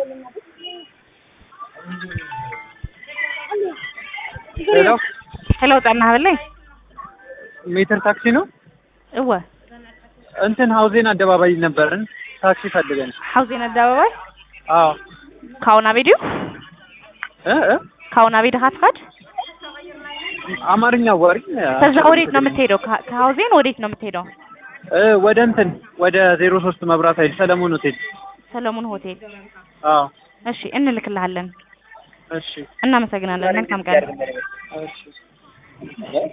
ሄሎ ሄሎ ጣና ሀበላይ ሜትር ታክሲ ነው? እወ እንትን ሀውዜን አደባባይ ነበርን ታክሲ ፈልገን። ሐውዜን አደባባይ አዎ ካውና ቪዲዮ እ እ ካውና ቪዲዮ ሀትካድ አማርኛ ወሪ ከዛ ወዴት ነው የምትሄደው? ከ- ከሀውዜን ወዴት ነው የምትሄደው? እ ወደ እንትን ወደ ዜሮ ሶስት መብራት ኃይል ሰለሞን ሆቴል። ሰለሞን ሆቴል። አዎ እሺ እንልክልሃለን። እሺ እናመሰግናለን። መልካም ቀን። እሺ